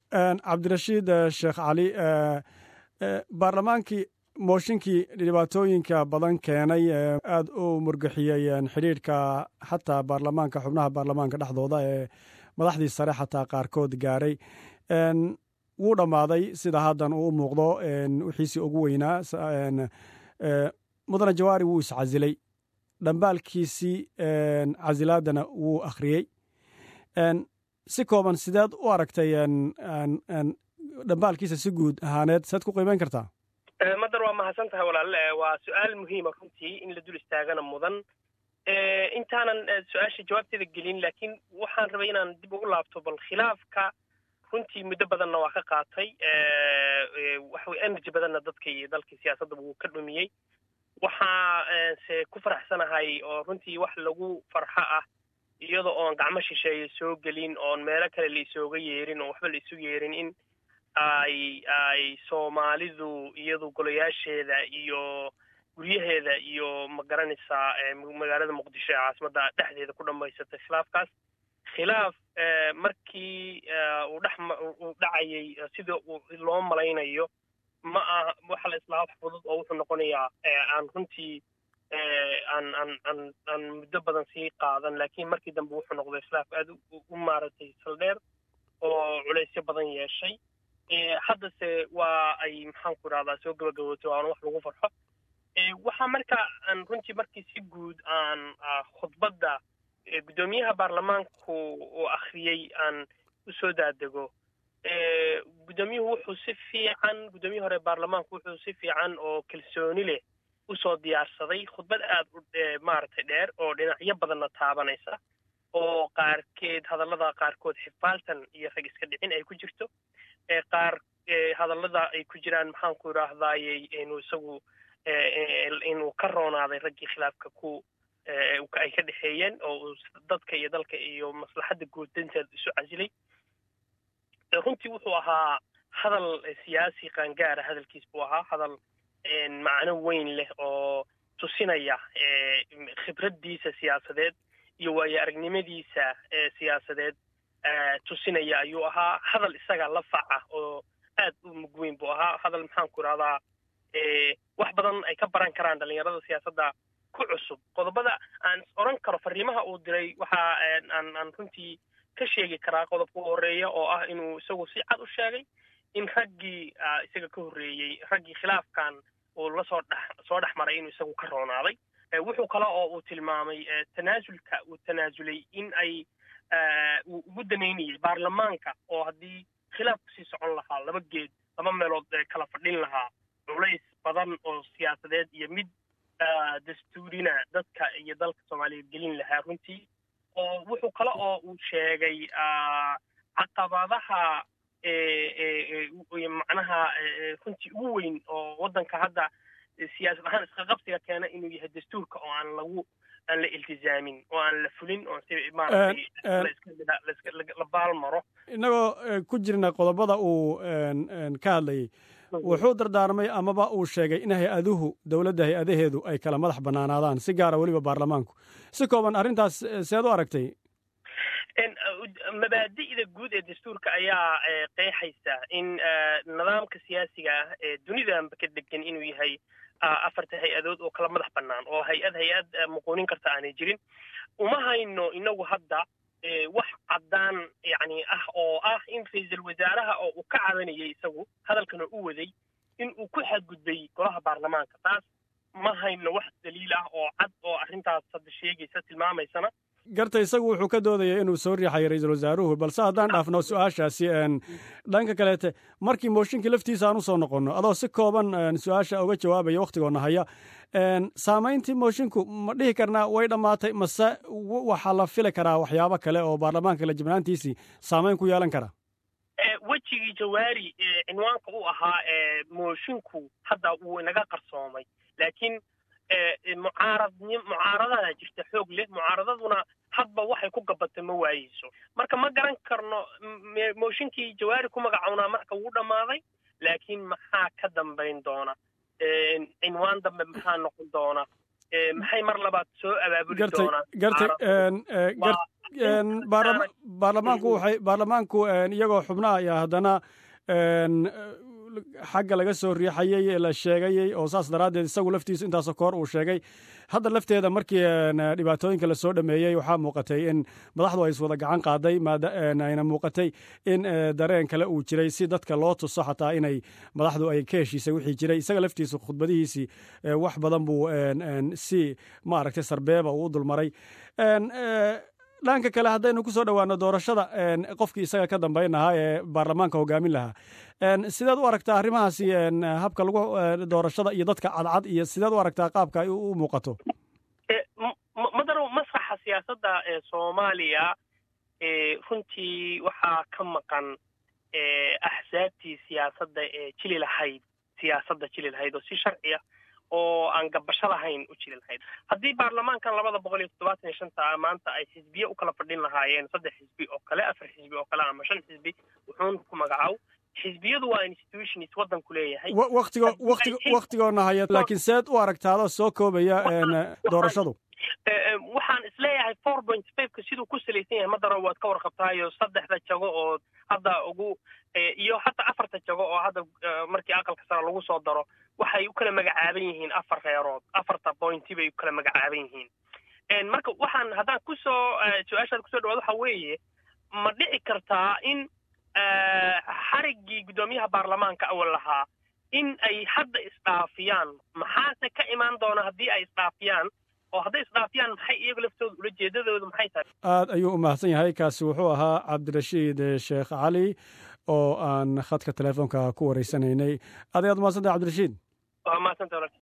cabdirashiid sheekh cali baarlamaankii mooshinkii dhibaatooyinka badan keenay aada u murgixiyey xidhiidhka xataa baarlamaanka xubnaha baarlamaanka dhexdooda ee madaxdii sare xataa qaarkood gaaray wuu dhammaaday sida haddan uu u muuqdo wixiisii ugu weynaa mudane jawaari wuu iscasilay dhambaalkiisii casilaadana wuu akhriyey si kooban sideed u aragtay dhambaalkiisa si guud ahaaneed saad ku qiimeyn kartaa madar waa mahadsan tahay walaal waa su-aal muhiima runtii in la dul istaagana mudan intaanan su-aasha jawaabteeda gelin laakiin waxaan rabay inaan dib ugu laabto bal khilaafka runtii muddo badanna waa ka qaatay waxawey energy badanna dadka iyo dalkii siyaasadda wuu ka dhumiyey waxaa se ku faraxsanahay oo runtii wax lagu farxo ah iyada oon gacmo shisheeye soo gelin oon meelo kale la isooga yeerin oon waxba la isu yeerin in ay ay soomaalidu iyadu golayaasheeda iyo guryaheeda iyo ma garanaysaa magaalada muqdisho ee caasimadda dhexdeeda ku dhammaysatay khilaafkaas khilaaf markii uu dhex uu dhacayay sida uu loo malaynayo ma aha waxa la islaa wax fudud oo wuxuu noqonayaa aan runtii aan aan aan aan muddo badan sii qaadan laakiin markii dambe wuxuu noqday khilaaf aada u maaragtay saldheer oo culaysyo badan yeeshay haddase waa ay maxaan ku idhahdaa soo gabagaboto aan wax lagu farxo waxaa marka aan runtii markii si guud aan khudbadda guddoomiyaha baarlamaanku uu akhriyey aan usoo daadego guddoomiyuhu wuxuu si fiican guddoomiyihii hore baarlamaanku wuxuu si fiican oo kalsooni leh usoo diyaarsaday khudbad aad u maaragtay dheer oo dhinacyo badanna taabanaysa oo qaarkeed hadallada qaarkood xifaaltan iyo rag iska dhicin ay ku jirto qaar hadallada ay ku jiraan maxaan ku idhaahdayey inuu isagu inuu ka roonaaday raggii khilaafka ku ay ka dhexeeyeen oo uu dadka iyo dalka iyo maslaxadda guud danteed isu casilay runtii wuxuu ahaa hadal siyaasi qaangaara hadalkiis buu ahaa hadal macno weyn leh oo tusinaya khibraddiisa siyaasadeed iyo waayo aragnimadiisa siyaasadeed tusinaya ayuu ahaa hadal isaga la faca oo aad u mug weyn buu ahaa hadal maxaan ku idhahdaa wax badan ay ka baran karaan dhallinyarada siyaasadda ku cusub qodobada aan odhan karo fariimaha uu diray waxa aan aan runtii ka sheegi karaa qodobka u horreeya oo ah inuu isagu si cad u sheegay in raggii isaga ka horreeyey raggii khilaafkan uu lasoo dhex soo dhex maray inuu isagu ka roonaaday wuxuu kale oo uu tilmaamay tanaasulka uu tanaasulay in ay uu ugu danaynayay baarlamaanka oo haddii khilaafku sii socon lahaa laba geed laba meelood kala fadhin lahaa culays badan oo siyaasadeed iyo mid dastuurina dadka iyo dalka soomaaliya gelin lahaa runtii oo wuxuu kale oo uu sheegay caqabadaha macnaha runtii ugu weyn oo waddanka hadda siyaasad ahaan isqaqabsiga keena inuu yahay dastuurka oo aan lagu aan la iltizaamin oo aan la fulin oo si maaragtay la baalmaro innagoo ku jirna qodobada uu ka hadlayay wuxuu dardaarmay amaba uu sheegay in hay-aduhu dowladda hay-adaheedu ay kala madax bannaanaadaan si gaara weliba baarlamaanku si kooban arrintaas seed u aragtay mabaadi'da guud ee dastuurka ayaa qeexaysa in nidaamka siyaasiga ah ee dunidanba ka degan inuu yahay afarta hay-adood oo kala madax bannaan oo hay-ad hay-ad muquunin karta aanay jirin uma hayno inagu hadda wax caddaan yacni ah oo ah in ra-iisul wasaaraha oo uu ka cabanayay isagu hadalkana u waday in uu ku xadgudbay golaha baarlamaanka taas ma hayno wax daliil ah oo cad oo arrintaas hadda sheegaysa tilmaamaysana garta isagu wuxuu ka doodaya inuu soo riixayo ra-iisul wasaaruhu balse haddaan dhaafno su-aashaasi dhanka kaleete markii mooshinkii laftiisa aan usoo noqonno adoo si kooban su-aasha uga jawaabaya wakhtigoona haya saamayntii moshinku ma dhihi karnaa way dhammaatay mase waxaa la fili karaa waxyaabo kale oo baarlamaanka la jibnaantiisii saamayn ku yeelan kara wejigii jawaari cinwaanka u ahaa moshinku hadda wuu inaga qarsoomay laakiin mucaaradni mucaaradadaa jirta xoog leh mucaaradaduna hadba waxay ku gabatay ma waayeyso marka ma garan karno mooshinkii jawaari ku magacownaa marka wuu dhammaaday laakiin maxaa ka dambayn doona cinwaan dambe maxaa noqon doona maxay mar labaad soo abaabuli doonaan baarlamaanku waxay baarlamaanku iyagoo xubnaha iyo haddana xagga laga soo riixayey la sheegayey oo saas daraaddeed isagu laftiisu intaasoo koor uu sheegay hadda lafteeda markii dhibaatooyinka lasoo dhameeyey waxaa muuqatay in madaxdu ay iswada gacan qaaday ayna muuqatay in dareen kale uu jiray si dadka loo tuso xataa inay madaxdu ay ka heshiisay wixii jiray isaga laftiisu khudbadihiisii wax badan buu si maaragtay sarbeeba uu u dulmaray dhanka kale haddaynu ku soo dhowaano doorashada qofkii isaga ka dambayn lahaa ee baarlamaanka hogaamin lahaa sideed u aragtaa arrimahaasi habka lagu doorashada iyo dadka cadcad iyo sideed u aragtaa qaabka ay u muuqato madaro masraxa siyaasadda ee soomaaliya runtii waxaa ka maqan axsaabtii siyaasadda ee jili lahayd siyaasadda jili lahayd oo si sharciya oo aan gabasho lahayn u jiri lahayd haddii baarlamaankan labada boqol iyo toddobaatan iyo shanta maanta ay xisbiye u kala fadhin lahaayeen saddex xisbi oo kale afar xisbi oo kale ama shan xisbi wuxuun ku magacaw xisbiyadu waa institutions waddanku leeyahay watigo wati waktigoona haya laakiin seed u aragtaado soo koobaya doorashadu waxaan isleeyahay four point fiveka siduu ku salaysan yahay madaro waad ka warqabtaayo saddexda jago oo hadda ugu iyo hataa afarta jago oo hadda markii aqalka sare lagu soo daro waxay u kala magacaaban yihiin afar reerood afarta pointi bay u kala magacaaban yihiin marka waxaan haddaan kusoo su-aashaad kusoo dhawaad waxa weeye ma dhici kartaa in xariggii guddoomiyaha baarlamaanka awal lahaa in ay hadda isdhaafiyaan maxaase ka imaan doona haddii ay isdhaafiyaan oo hadday isdhaafiyaan maxay iyagu laftooda ula jeedadoodu maxay tahay aad ayuu u mahadsan yahay kaasi wuxuu ahaa cabdirashiid sheekh cali oo aan khadka telefoonka ku wareysanaynay aad ayaad umahadsantah cabdirashiid waa mahadsanta